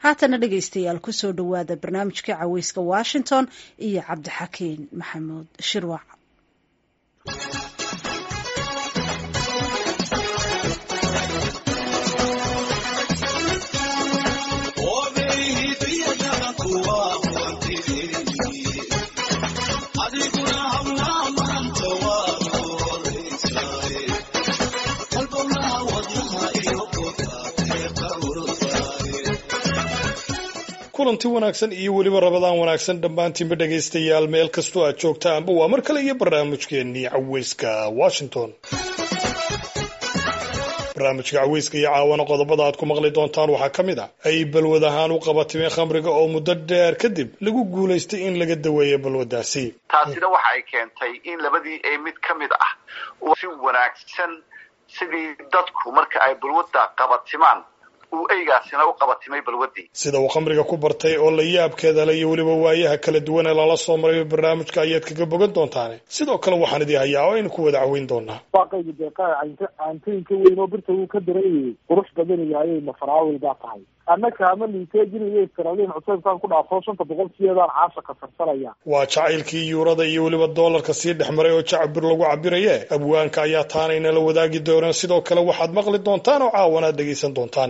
haatana dhegaystayaal kusoo dhowaada barnaamijka caweyska washington iyo cabdixakiin maxamuud shirwac kulanti wanaagsan iyo weliba rabadaan wanaagsan dhammaantiinba dhegaystayaal meel kastoo aad joogtaanba waa mar kale iyo barnaamijkeennii caweyska washington barnaamijka caweyska iyo caawana qodobada aad ku maqli doontaan waxaa ka mid a ay balwad ahaan u qabatimeen khamriga oo muddo dheer kadib lagu guulaystay in laga daweeyo balwaddaasi taasina waxa ay keentay in labadii ee mid ka mid ah uu si wanaagsan sidii dadku marka ay balwadda qabatimaan uu eygaasina u qabatimay balwaddii sida uu khamriga ku bartay oo la yaabkeeda le iyo weliba waayaha kala duwan ee lala soo maray barnaamijka ayaad kaga bogan doontaane sidoo kale waxaan idii hayaa oo aynu ku wada caweyn doonaa waaqayga deeqaa caantooyinka weyn oo birta uu ka dareeyay qurux badan yahay mafaraawil baa tahay annaka ama liiteejinayo israaliin cuseybkaan ku dhaafo shanta boqolkiyeedaan caasha ka sarsanaya waa jacaylkii yuurada iyo weliba doolarka sii dhex maray oo jacbir lagu cabiraye abwaanka ayaa taanayna la wadaagi doonaan sidoo kale waxaad maqli doontaan oo caawanaad dhegaysan doontaan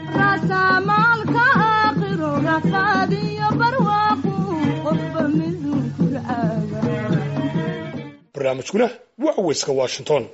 barnaamijkuna waa caweyska washington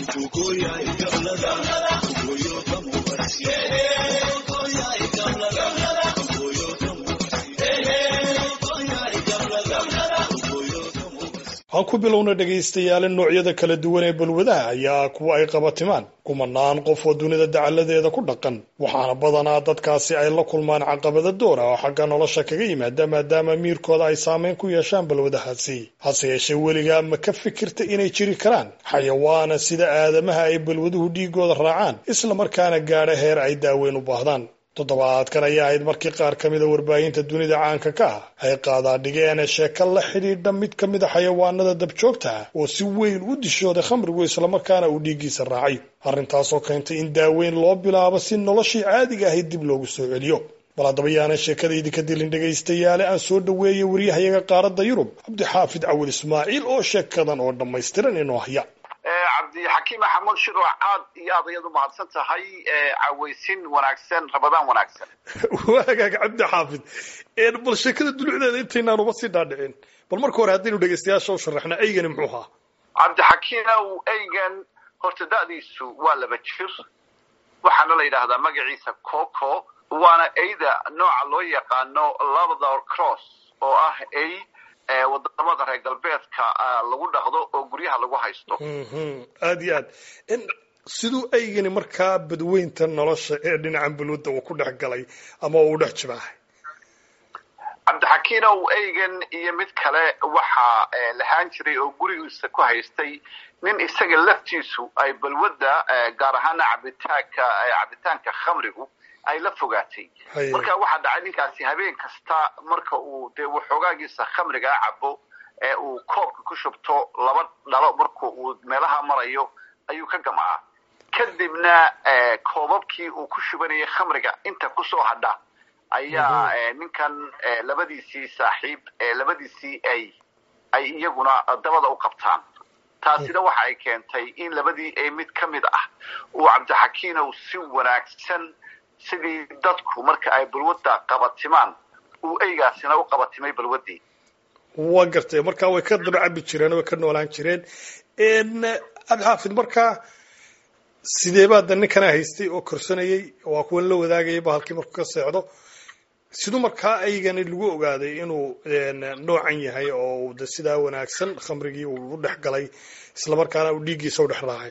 aan ku bilowna dhegaystayaale noocyada kala duwan ee balwadaha ayaa kuwa ay qabatimaan kumanaan qof oo dunida dacaladeeda ku dhaqan waxaana badanaa dadkaasi ay la kulmaan caqabada door ah oo xagga nolosha kaga yimaada maadaama miirkooda ay saameyn ku yeeshaan balwadahaasi hase yeeshee weligaa ma ka fikirta inay jiri karaan xayawaana sida aadamaha ay balwaduhu dhiigooda raacaan isla markaana gaadha heer ay daaweyn u baahdaan toddobaadkan ayaa ahayd markii qaar ka mida warbaahinta dunida caanka ka ah ay qaadaadhigeen sheeko la xidhiidha mid ka mid a xayawaanada dabjoogta ah oo si weyn u dishooday khamrigu islamarkaana uu dhiiggiisa raacay arrintaasoo keentay in daaweyn loo bilaabo si noloshii caadiga ahayd dib loogu soo celiyo bal haddaba yaanan sheekadaydi ka dilin dhegaystayaale aan soo dhoweeyay waryahayaga qaaradda yurub cabdixaafid cawil ismaaciil oo sheekadan oo dhammaystiran inoo haya cabdixakiim maxamuud shirwac aad iyo aad ayaad u mahadsan tahay caweysin wanaagsan rabadaan wanaagsan waagaag cabdi xaafid bal sheekada dulucdeeda intaynaan uba sii dhaadhicin bal marka hore haddaynu dhegaystayaasha u sharaxna eygani muxuu ahaa cabdixakiinow eygan horta da'diisu waa laba jir waxaana la yidhaahdaa magaciisa coco waana eyda nooca loo yaqaano labador cross oo ah ey wadamada reer galbeedka lagu dhaqdo oo guryaha lagu haysto aada iyo aad siduu eygani markaa badweynta nolosha ee dhinacan balwadda uu ku dhex galay ama uu dhex jibaahay cabdixakiinow eygan iyo mid kale waxaa lahaan jiray oo gurigiisa ku haystay nin isaga laftiisu ay balwadda gaar ahaana cabitaanka cabitaanka khamrigu ay la fogaatay marka waxaa dhacay ninkaasi habeen kasta marka uu dee waxoogaagiisa khamrigaa cabo ee uu koobka ku shubto laba dhalo marka uu meelaha marayo ayuu ka gamcaa kadibna koobabkii uu ku shubanayay khamriga inta kusoo hadha ayaa ninkan labadiisii saaxiib labadiisii ay ay iyaguna dabada u qabtaan taasina waxa ay keentay in labadii ee mid ka mid ah uu cabdixakiinow si wanaagsan sidii dadku marka ay balwadda qabatimaan uu eygaasina u qabatimay balwaddii waa gartay markaa way ka daba cabi jireen way ka noolaan jireen cabdixaafid markaa sidee baa da ninkana haystay oo korsanayay waa kuwan la wadaagayay bahalkii markuu ka seexdo siduu markaa eygani lagu ogaaday inuu noocan yahay oo de sidaa wanaagsan khamrigii uu u dhex galay islamarkaana uu dhiiggiisa u dhex raacay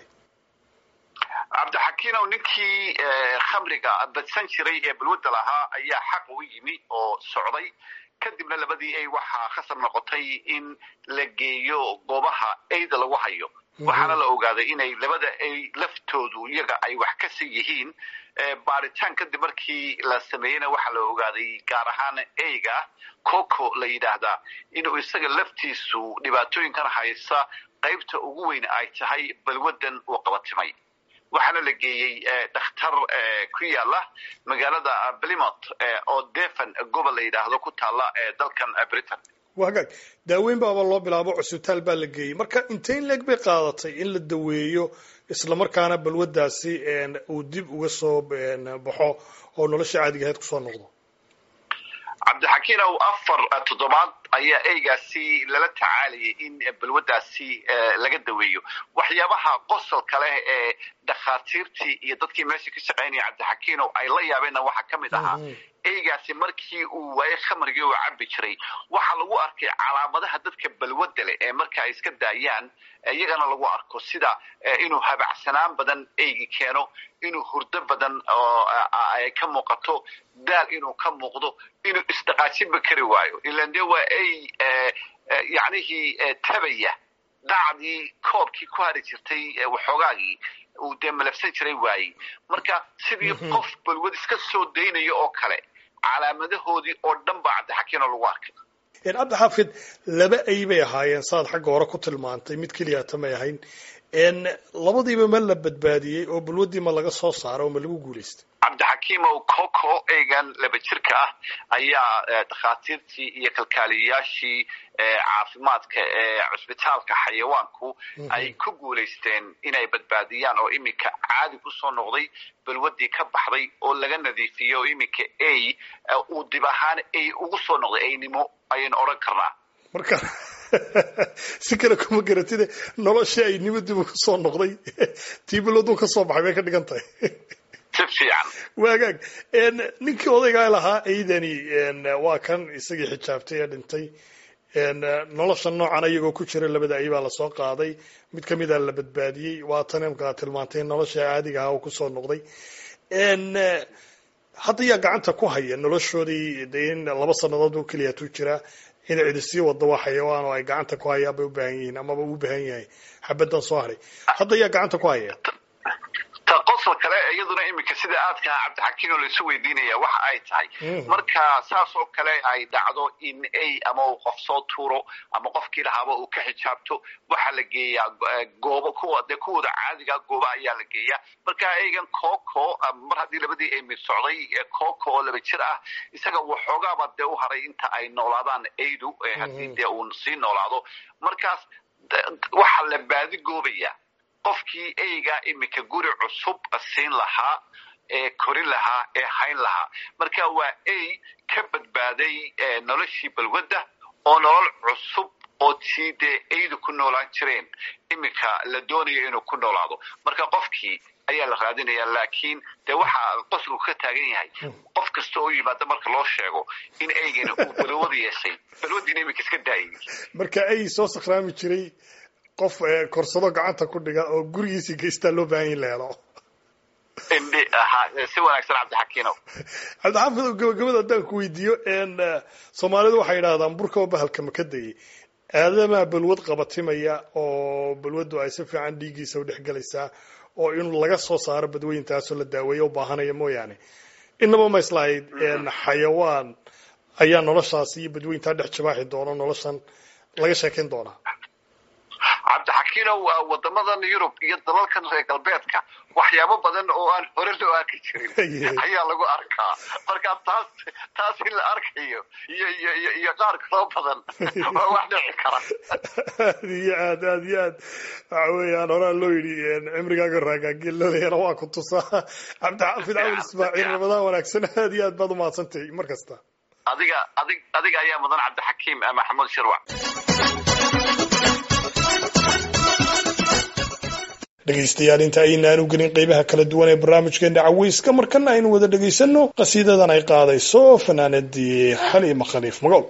cabdixakiinow ninkii khamriga badsan jiray ee balwadda lahaa ayaa xaq u yimi oo socday kadibna labadii ay waxaa khasab noqotay in la geeyo goobaha eyda lagu hayo waxaana la ogaaday inay labada ay laftoodu iyaga ay wax ka sii yihiin baaritaan kadib markii la sameeyeyna waxaa la ogaaday gaar ahaan eyga coco la yidhaahdaa inuu isaga laftiisu dhibaatooyinkan haysa qaybta ugu weyn ay tahay balwaddan uu qabatimay waxaana la geeyey dhakhtar ku yaala magaalada plymouth oo deef devon gobol la yidhaahdo ku taalla dalkan britain waa hagaag daaweyn baaba loo bilaabo cusbitaal baa la geeyey marka intay in leeg bay qaadatay in la daweeyo islamarkaana balwaddaasi uu dib uga soo baxo oo nolosha caadiga ahayd kusoo noqdo cabdixakiinow afar toddobaad ayaa eygaasi lala tacaalayay in balwaddaasi laga daweeyo waxyaabaha qosolka leh ee dhakhaatiirtii iyo dadkii meesha ka shaqaynaya cabdixakiinow ay la yaabeenna waxaa ka mid ahaa eygaasi markii uu waayey khamrigii uu cabbi jiray waxaa lagu arkay calaamadaha dadka balwadda leh ee marka ay iska daayaan iyagana lagu arko sida inuu habacsanaan badan eygi keeno inuu hurdo badan oo ay ka muuqato daal inuu ka muuqdo inuu isdhaqaajinba kari waayo ilan dee waa ey yacnihii tabaya dacdii koobkii ku hari jirtay waxoogaagii uu dee malafsan jiray waayey marka sidii qof balwad iska soo daynaya oo kale calaamadahoodii oo dhan baa cabdixakiinoo lagu arkay cabdixaafid laba ay bay ahaayeen saad xagga hore ku tilmaantay mid keliyata may ahayn labadiiba ma la badbaadiyey oo balwaddii ma laga soo saaray oo ma lagu guulaystay cabdixakiimow coco eygan laba jirka ah ayaa dhakhaatiirtii iyo kalkaaliyayaashii caafimaadka ee cusbitaalka xayawaanku ay ku guulaysteen inay badbaadiyaan oo iminka caadi kusoo noqday balwaddii ka baxday oo laga nadiifiyey oo iminka ay uu dib ahaan ay ugu soo noqday aynimo ayaynu odhan karnaa marka si kale kuma garatide noloshii ay nimo dib uga soo noqday tii balwaduu ka soo baxay bay ka dhigan tahay si fiican waagaag ninkii odaygaa lahaa aydani waa kan isagii xijaabtay ee dhintay nolosha noocan iyagoo ku jira labada ay baa lasoo qaaday mid kamida la badbaadiyey waa tan imkaa tilmaantay nolosha caadiga aha oo kusoo noqday hadda yaa gacanta ku haya noloshoodii de in laba sanadood oo keliyaatuu jiraa in cidi sii wado waa xayawaan oo ay gacanta ku hayaan bay u baahan yihiin amaba u baahan yahay xabaddan soo haray hadda yaa gacanta ku haya ta qosol kale iyaduna iminka sida aadka cabdixakiin oo laisu weydiinaya waxa ay tahay marka saas oo kale ay dhacdo in ay ama uu qof soo tuuro ama qofkii lahaaba uu ka xijaabto waxaa la geeyaa goobo kuwa dee kuwooda caadiga gooba ayaa la geeyaa marka eygan coco mar haddii labadii ay mid socday coco oo laba jir ah isaga waxoogaaba dee u haray inta ay noolaadaan aydu haddii dee uu sii noolaado markaas waxaa la baadi goobaya qofkii eyga iminka guri cusub siin lahaa ee korin lahaa ee hayn lahaa marka waa ey ka badbaaday noloshii balwadda oo nolol cusub oo tii dee eydu ku noolaan jireen iminka la doonayo inuu ku noolaado marka qofkii ayaa la raadinaya laakiin dee waxaa qosligu ka taagan yahay qof kasta oo yimaada marka loo sheego in eygani uu balwada yeeshay balwadiina iminka iska daayay marka ey soo sakhraami jiray qof korsado gacanta ku dhiga oo gurigiisii geystaa loo baahan yahi la helo si wanaagsan cabdixakiinow cabdixaafid gabagabada haddaan ku weydiiyo soomaalidu waxay yidhahdaan burka oo bahalka maka dayay aadamaa balwad qabatimaya oo balwaddu ay si fiican dhiiggiisa u dhex gelaysaa oo in laga soo saaro badweyntaasoo la daaweeyo u baahanaya mooyaane inaba ma islahayd xayawaan ayaa noloshaasi iyo badweyntaa dhex jabaaxi doona noloshan laga sheekayn doonaa cabdixakiinow wadamadan yurub iyo dalalkan reer galbeedka waxyaabo badan oo aan hore loo arki jirin ayaa lagu arkaa marka taas taas in la arkayo iyo iyo iyo qaar kaloo badan waa wax dhici kara aad iyo aad aad iyo aad waxa weeyaan horaa loo yidhi cimrigaaga raagaageel loolayana waa ku tusaa cabdixaafid cawil ismaaciil ramadaan wanaagsan aad iyo aad baad umahadsantahay mar kasta adiga adig adiga ayaa mudan cabdixakiim maxamuud shirwac dhegaystayaal inta aynaan u gelin qeybaha kala duwan ee barnaamijkeena caweyska markana aynu wada dhegaysanno qasiidadan ay qaadayso fanaanadii xaliima khaliif magool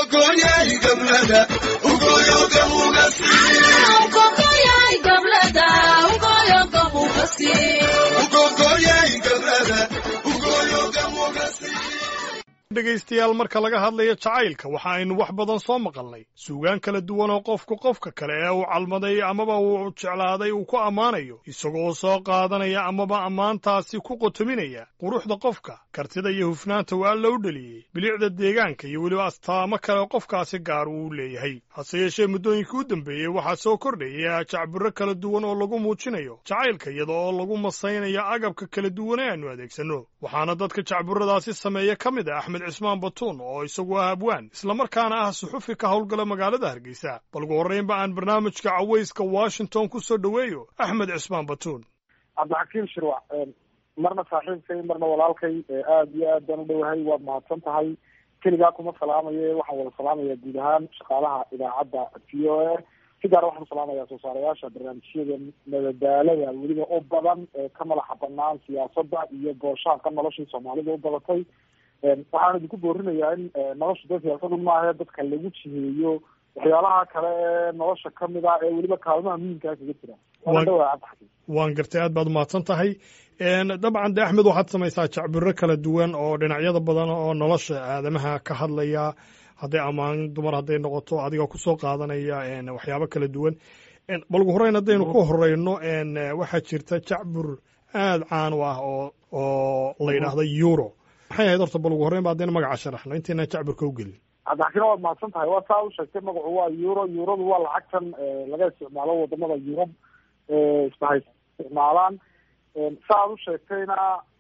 dhegaystayaal marka laga hadlayo jacaylka waxa aynu wax badan soo maqalnay suugaan kala duwan oo qofku qofka kale ee uu calmaday amaba uu jeclaaday uu ku ammaanayo isagoo soo qaadanaya amaba ammaantaasi ku qotominaya quruxda qofka kartida iyo hufnaanta uu alla u dheliyey bilicda deegaanka iyo weliba astaamo kale qofkaasi gaar uu leeyahay hase yeeshee muddooyinkii u dambeeyey waxaa soo kordhaya jacbiro kala duwan oo lagu muujinayo jacaylka iyada oo lagu masaynayo agabka kala duwan ee aanu adeegsanno waxaana dadka jacburadaasi sameeya ka mid ah axmed cismaan batuun oo isagu ah abwaan islamarkaana ah suxufi ka howlgala magaalada hargeysa bal ugu horraynba aan barnaamijka cawayska washington ku soo dhoweeyo axmed cismaan batuun cabdixakiim shirwac marna saaxiibkay marna walaalkay aada iyo aad baan u dhowahay waad mahadsan tahay keligaa kuma salaamaye waxaan wada salaamayaa guud ahaan shaqaalaha idaacadda v o a si gaara waxaan usalaamayaa soo saarayaasha barnaamijyada madadaalada weliba u badan ee ka madaxa banaan siyaasadda iyo booshaanka noloshii soomaalida u badatay waxaan idinku boorinayaa in nolosha dad siyaasadu maaha dadka lagu jiheeyo waxyaalaha kale ee nolosha kamid ah ee weliba kaalmaha muhiimkaa kaga jira waana dhawaa cabdixakiim waan gartay aad baad umahadsan tahay dabcan de axmed waxaad samaysaa jacbiro kala duwan oo dhinacyada badan oo nolosha aadamaha ka hadlaya hadday ammaan dumar hadday noqoto adiga kusoo qaadanaya waxyaabo kala duwan bal ugu horreyn haddaynu ku horeyno waxaa jirta jacbur aada caan u ah oo oo la yidhaahdo euro maxay ahayd horta bal ugu horreyn ba haddaynu magaca sharaxno intayna jacburka u gelin cabdixakiin waad mahadsan tahay waa saa u sheegtay magacu waa euro euradu waa lacagtan laga isticmaalo wadamada yurub isbahay isticmaalaan sa aad u sheegtayna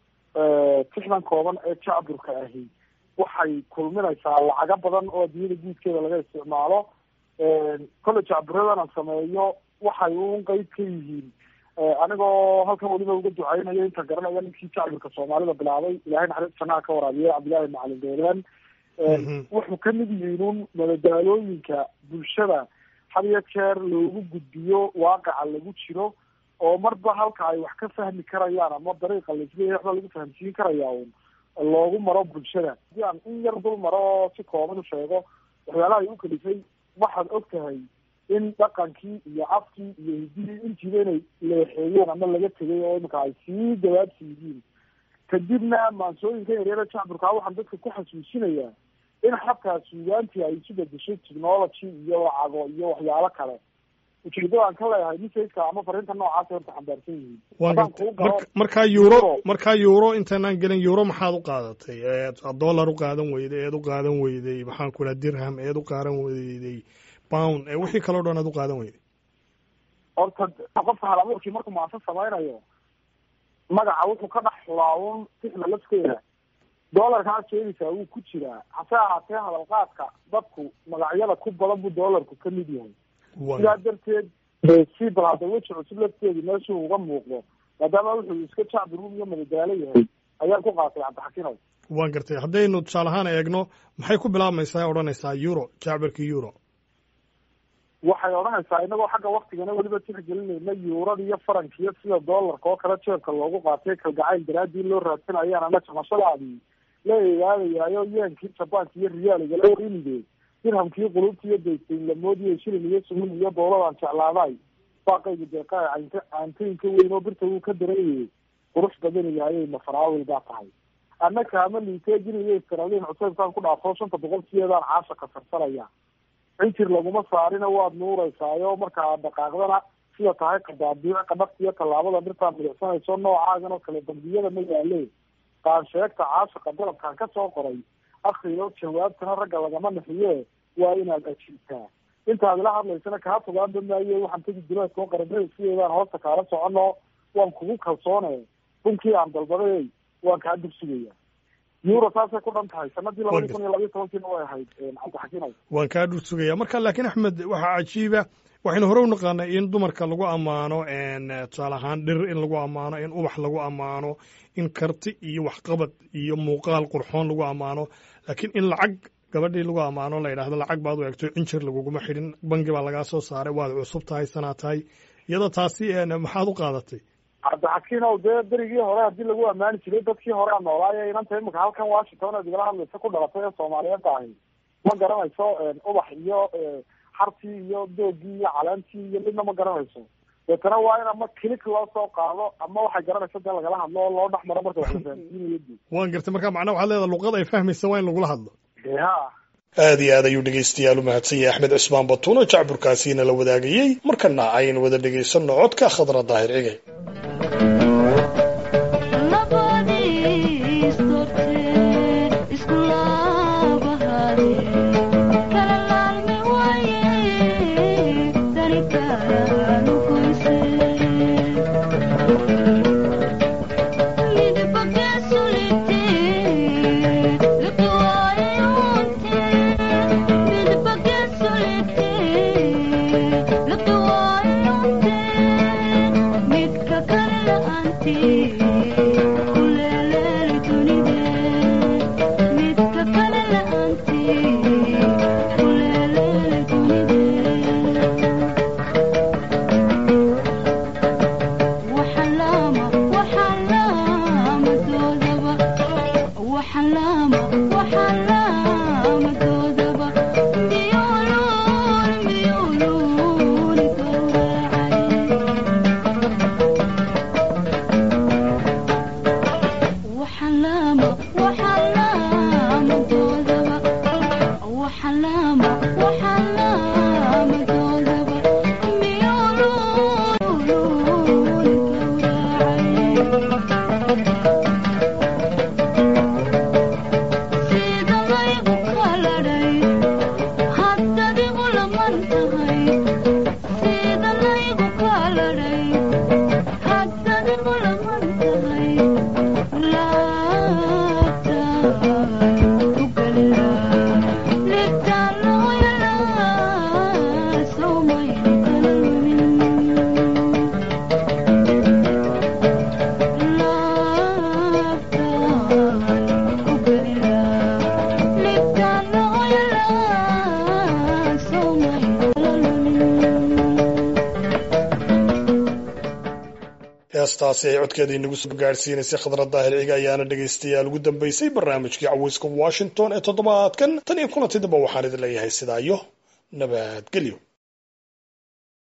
tixdan kooban ee jacburka ahi waxay kulminaysaa lacago badan oo adduunyada guudkeeda laga isticmaalo kolle jacburadan aan sameeyo waxay un qeyb ka yihiin anigoo halkan weliba uga duceynayo inta garanaya ninkii jacburka soomaalida bilaabay ilahay naxariis janaha ka waraabiye cabdillahi macalin doolaan wuxuu kamid yihiin un madadaalooyinka bulshada had iyo jeer loogu gudbiyo waaqaca lagu jiro oo marba halka ay wax ka fahmi karayaan ama dariiqa laisleeyahay waxba lagu fahamsiin karaya un loogu maro bulshada hadii aan in yar dul maro oo si kooban u sheego waxyaalaha ay u kalifay waxaad og tahay in dhaqankii iyo afkii iyo hidihii intiiba inay leexeeyeen ama laga tegay oo imika ay sii dawaabsi yihiin kadibna maansooyinka yaryara jacburkaa waxaan dadka ku xasuusinayaa in xataa suugaantii ay isu bedeshay technology iyo lacago iyo waxyaalo kale ujeedada aan ka leeyahay misayska ama fariinta noocaasa horta xambaarsan yihiin haddaan kuu galo markaa euro markaa euro intaanaan gelin euro maxaad u qaadatay eed dollar u qaadan weyday eed u qaadan weyday maxaan ku dhaha dirham eed u qaadan weyday pound ee wixii kaleo dhan aad u qaadan weyday horta qofka hal abuurkii markuu maansa samaynayo magaca wuxuu ka dhex xulaawun tixda lafteeda doolarkaa sheegaysaa wuu ku jiraa hase ahaatee hadalqaadka dadku magacyada ku badan buu doolarku ka mid yahay sidaa darteed si bal hadda weji cusub lafteedi meeshuu uga muuqdo maadaama wuxuu iska jacbirun iyo madadaalo yahay ayaan ku qaatay cabdixakinow waan gartay haddaynu tusaale ahaan eegno maxay ku bilaabmaysaa odhanaysaa euro jacbirka euro waxay odhanaysaa inagoo xagga waktigana weliba tixgelinayna yuurada iyo farankiyo sida doolarka oo kale jeebka loogu qaatay kalgacayl daraadii loo raadsanayaan ama jamashadaadii la eegaadayaayo yeenkii jabaanka iyo riyaaliga la warinide dirhamkii qulubta iyo daysayn lamoodiyo shilin iyo sumin iyo dowladaan jeclaaday baaqayga deeqaa cant caantooyinka weyn oo birta wuu ka darayay qurux badan yahay mafaraawil baa tahay annaka ama liiteejin iyo iskaraliin cuseybkaan ku dhaafo shanta boqolkiyeedaan caasha kasarsanaya cinjir laguma saarina waad nuureysaayo markaa dhaqaaqdana sida tahay qadaabiic qadhafta iyo tallaabada dhirtaa midicsanayso noocaagan oo kale dambiyada ma yaale qaansheegta caashaqa dalabkaan ka soo qoray akriyo jawaabtana ragga lagama naxiye waa inaad ajiibtaa intaad ila hadlaysana kaa fogaanba maaye waxaan tegi duleedkao qaranada sideedaan hoosta kaala socono waan kugu kalsoone runkii aan dalbaday waan kaa dursugaya euro saasay ku dhan tahay sanadii labadi kun iyo labiyo tobankiina way ahayd cabdixakiinow waan kaa dhur sugaya marka laakiin axmed waxaa cajiiba waxaynu hore u naqaanay in dumarka lagu ammaano tusaale ahaan dhir in lagu ammaano in ubax lagu ammaano in karti iyo waxqabad iyo muuqaal qurxoon lagu ammaano laakiin in lacag gabadhii lagu ammaano la yidhahdo lacag baad u egto cinjir laguguma xidhin bangi baa lagaa soo saaray waad cusub tahay sanaa tahay iyada taasi maxaad u qaadatay cabdixakiinow dee berigii hore haddii lagu ammaani jiray dadkii horea noolaayo inanta imika halkan washington aad igala hadlaysa ku dhalatay ee soomaaliyeedda ahi ma garanayso ubax iyo xartii iyo doogii iyo caleentii iyo midna ma garanayso deetana waa in ama kilik loo soo qaado ama waxay garanaysa dee lagala hadlo oo loo dhex maro marka wax la fahamsiinayo dee waan gartay marka macnaha waxaad leedahay luqad ay fahmaysa waa in lagula hadlo dee ha aad iyo aad ayuu dhegaystayaal u mahadsan yahay axmed cismaan batuun oo jacburkaasiina la wadaagayey markana aynu wada dhegaysanno codka khadra daahir cigay heestaasi ay codkeeda inagu soo gaadhsiinaysay khadra daahir ciga ayaana dhegaystayaal ugu dambaysay barnaamijkii caweyska washington ee toddobaadkan tan iyo kulanti damba waxaan idin leeyahay sidaa iyo nabadgelyo